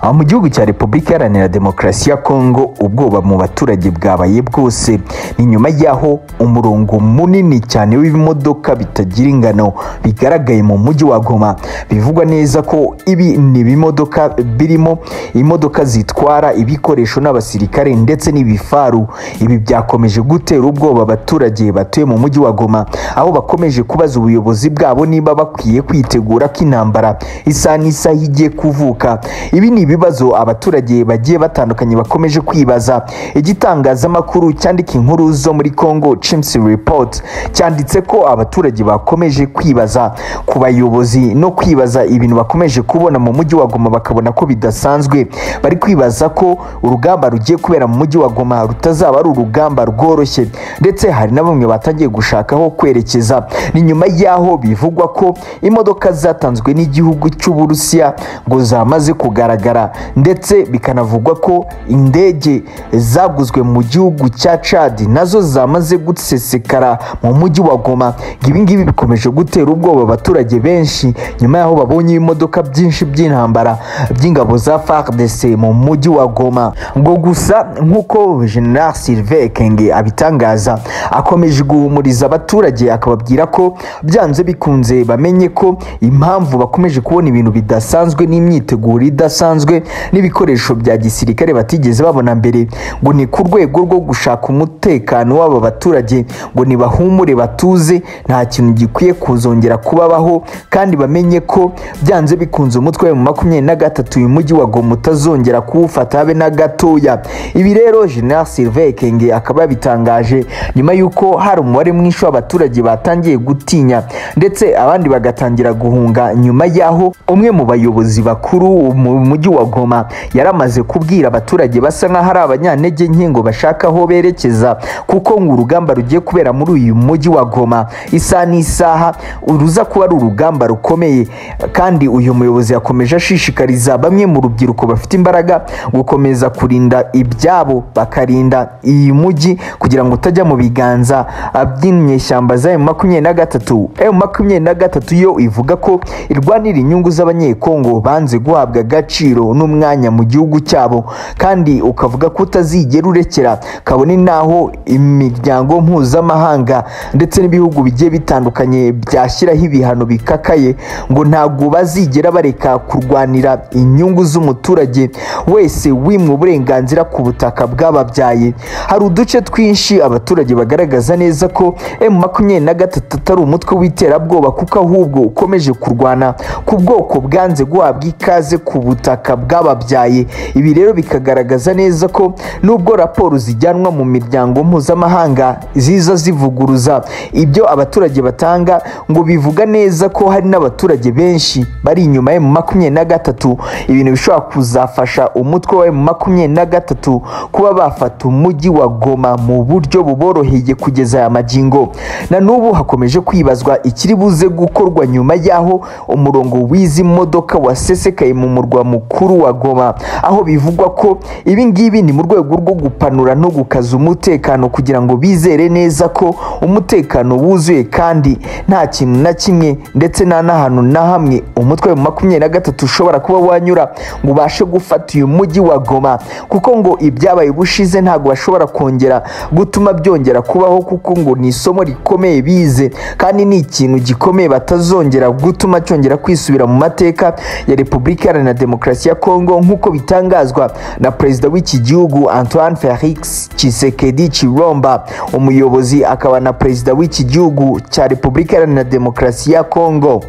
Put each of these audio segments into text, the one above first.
aho mu gihugu cya repubulika iharanira demokarasi ya kongo ubwoba mu baturage bwabaye bwose ni nyuma y'aho umurongo munini cyane w'ibimodoka bitagira ingano bigaragaye mu mujyi wa goma bivugwa neza ko ibi ni ibimodoka birimo imodoka zitwara ibikoresho n'abasirikare ndetse n'ibifaru ibi byakomeje gutera ubwoba abaturage batuye mu mujyi wa goma aho bakomeje kubaza ubuyobozi bwabo niba bakwiye kwitegura ko intambara isaha n'isaha igiye kuvuka ibi ni ibibazo abaturage bagiye batandukanye bakomeje kwibaza igitangazamakuru cyandika inkuru zo muri congo chims report cyanditse ko abaturage bakomeje kwibaza ku bayobozi no kwibaza ibintu bakomeje kubona mu mujyi wa goma bakabona ko bidasanzwe bari kwibaza ko urugamba rugiye kubera mu mujyi wa goma rutazaba ari urugamba rworoshye ndetse hari na bamwe batangiye gushaka aho kwerekeza ni nyuma y'aho bivugwa ko imodoka zatanzwe n'igihugu cy'uburusiya ngo zamaze kugaragara ndetse bikanavugwa ko indege zaguzwe mu gihugu cya cadi nazo zamaze gusesekara mu mujyi wa goma ibi ngibi bikomeje gutera ubwoba abaturage benshi nyuma y'aho babonye ibimodoka byinshi by'intambara by'ingabo za fardc mu mujyi wa goma ngo gusa nk'uko general sylvain kenge abitangaza akomeje guhumuriza abaturage akababwira ko byanze bikunze bamenye ko impamvu bakomeje kubona ibintu bidasanzwe n'imyiteguro idasanzwe n'ibikoresho bya gisirikare batigeze babona mbere ngo ni ku rwego rwo gushaka umutekano w'aba baturage ngo nibahumure batuze nta kintu gikwiye kuzongera kubabaho kandi bamenye ko byanze bikunze umutwe mu makumyabiri na gatatu uyu mujyi wa goma utazongera kuwufata habe na gatoya ibi rero general sylvain kenge akaba yabitangaje nyuma y'uko hari umubare mwinshi w'abaturage batangiye gutinya ndetse abandi bagatangira guhunga nyuma y'aho umwe mu bayobozi bakuru mu mujyi wa goma yari amaze kubwira abaturage basa nk'aho ari abanyantege nke ngo bashaka aho berekeza kuko ngo urugamba rugiye kubera muri uyu mujyi wa goma isaha n'isaha ruza kuba ari urugamba rukomeye kandi uyu muyobozi yakomeje ashishikariza bamwe mu rubyiruko bafite imbaraga gukomeza kurinda ibyabo bakarinda iyi mujyi kugira ngo utajya mu biganza by'inyeshyamba za emu makumyabiri na gatatu emu makumyabiri na gatatu yo ivuga ko irwanira inyungu z'abanyekongo banze guhabwa agaciro n'umwanya mu gihugu cyabo kandi ukavuga ko utazigera urekera kabone n'aho imiryango mpuzamahanga ndetse n'ibihugu bigiye bitandukanye byashyiraho ibihano bikakaye ngo ntabwo bazigera bareka kurwanira inyungu z'umuturage wese wimwe uburenganzira ku butaka bwababyaye hari uduce twinshi abaturage bagaragaza neza ko emu makumyabiri na gatatu atari umutwe w'iterabwoba kuko ahubwo ukomeje kurwana ku bwoko bwanze guhabwa ikaze ku butaka bwababyaye ibi rero bikagaragaza neza ko nubwo raporo zijyanwa mu miryango mpuzamahanga ziza zivuguruza ibyo abaturage batanga ngo bivuga neza ko hari n'abaturage benshi bari inyuma ya makumyabiri na gatatu ibintu bishobora kuzafasha umutwe wa makumyabiri na gatatu kuba bafata umujyi wa goma mu buryo buboroheye kugeza aya magingo na n'ubu hakomeje kwibazwa ikiri buze gukorwa nyuma y'aho umurongo w'izi modoka wasesekaye mu murwa mukuru wa goma aho bivugwa ko ibi ngibi ni mu rwego rwo gupanura no gukaza umutekano kugira ngo bizere neza ko umutekano wuzuye kandi nta kintu na kimwe ndetse nta n'ahantu na hamwe umutwe wa makumyabiri na gatatu ushobora kuba wanyura ngo ubashe gufata uyu mujyi wa goma kuko ngo ibyabaye ubushize ntabwo bashobora kongera gutuma byongera kubaho kuko ngo ni isomo rikomeye bize kandi ni ikintu gikomeye batazongera gutuma cyongera kwisubira mu mateka ya repubulika iharanira demokarasi ya kongo nk'uko bitangazwa na perezida w'iki gihugu antoine felix tshisekedi chilomba umuyobozi akaba na perezida w'iki gihugu cya repubulika iharanira demokarasi ya kongo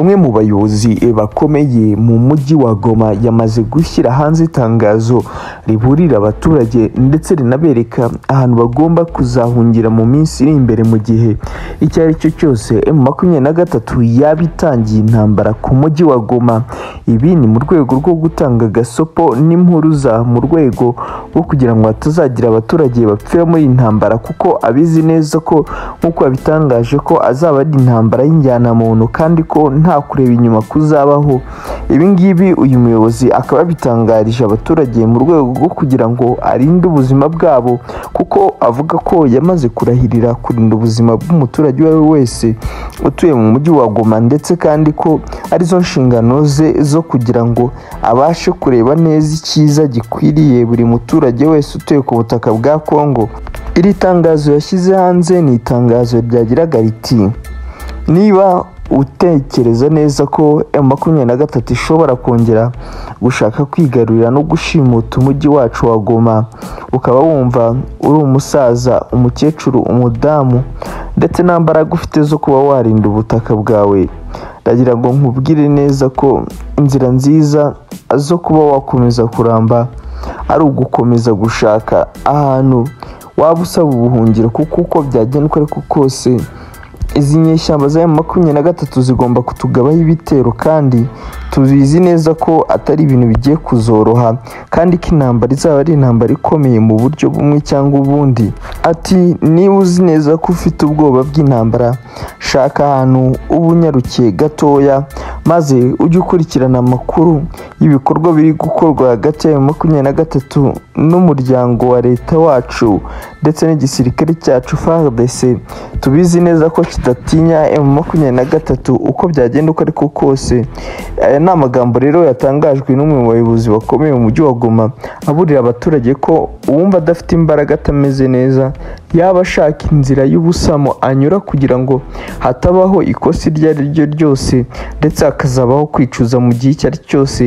umwe mu bayobozi bakomeye mu mujyi wa goma yamaze gushyira hanze itangazo riburira abaturage ndetse rinabereka ahantu bagomba kuzahungira mu minsi iri imbere mu gihe icyo ari cyo cyose emu makumyabiri na gatatu yaba itangiye intambara ku mujyi wa goma ibi ni mu rwego rwo gutanga agasopo n'impuruza mu rwego rwo kugira ngo hatazagira abaturage bapfira muri iyi ntambara kuko abizi neza ko nk'uko yabitangaje ko azaba ari intambara y'injyanamuntu kandi ko nta nta kureba inyuma kuzabaho ibi ngibi uyu muyobozi akaba yabitangarije abaturage mu rwego rwo kugira ngo arinde ubuzima bwabo kuko avuga ko yamaze kurahirira kurinda ubuzima bw'umuturage uwo ari we wese utuye mu mujyi wa Goma ndetse kandi ko arizo nshingano ze zo kugira ngo abashe kureba neza icyiza gikwiriye buri muturage wese utuye ku butaka bwa Kongo iri tangazo yashyize hanze ni itangazo ryagiraga riti niba utekereza neza ko makumyabiri na gatatu ishobora kongera gushaka kwigarurira no gushimuta umujyi wacu wa Goma ukaba wumva uri umusaza umukecuru umudamu ndetse nta mbaraga ufite zo kuba warinda ubutaka bwawe ndagira ngo nkubwire neza ko inzira nziza zo kuba wakomeza kuramba ari ugukomeza gushaka ahantu waba usaba ubuhungiro kuko uko byagenda uko ariko kose izi nyeshyamba za makumyabiri na gatatu zigomba kutugabaho ibitero kandi tubizi neza ko atari ibintu bigiye kuzoroha kandi ko intambara izaba ari intambara ikomeye mu buryo bumwe cyangwa ubundi ati niba uzi neza ko ufite ubwoba bw'intambara shaka ahantu uba unyarukiye gatoya maze ujye ukurikirana amakuru y'ibikorwa biri gukorwa hagati ya makumyabiri na gatatu n'umuryango wa leta wacu ndetse n'igisirikare cyacu FARDC tubizi neza ko kidatinya M makumyabiri na gatatu uko byagenda uko ariko kose aya ni amagambo rero yatangajwe n'umwe mu bayobozi bakomeye mu mujyi wa Goma aburira abaturage ko uwumva adafite imbaraga atameze neza yaba ashaka inzira y'ubusamo anyura kugira ngo hatabaho ikosa iryo ari ryo ryose ndetse hakazabaho kwicuza mu gihe icyo ari cyo cyose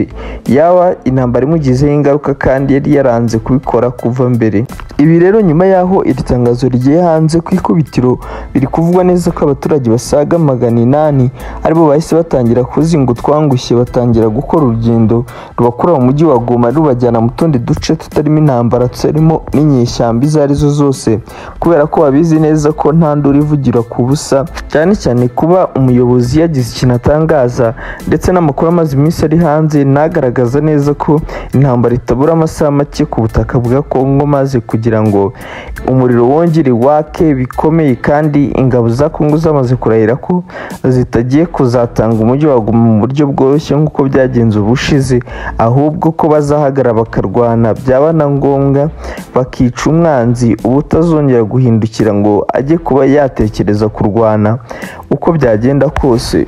yaba intambara imugizeho ingaruka kandi yari yaranze kubikora kuva mbere ibi rero nyuma y'aho iri tangazo rigiye hanze ku ikubitiro biri kuvugwa neza ko abaturage basaga magana inani aribo bahise batangira kuzinga utwangushye batangira gukora urugendo rubakura mu mujyi wa Goma rubajyana mu tundi duce tutarimo intambara tutarimo n'inyeshyamba izo ari zo zose kubera ko babizi neza ko nta nduru ivugira ku busa cyane cyane kuba umuyobozi yagize ikintu atangaza ndetse n'amakuru amaze iminsi ari hanze ntagaragaza neza ko intambara itabura amasaha make ku butaka bwa Kongo maze kugira ngo umuriro wongere wake bikomeye kandi ingabo za Kongo zamaze kurahira ko zitagiye kuzatanga umujyi wa Goma mu buryo bworoshye nk'uko byagenze ubushize ahubwo ko bazahagarara bakarwana byaba na ngombwa bakica umwanzi uba utazongera guhindukira ngo ajye kuba yatekereza kurwana uko byagenda kose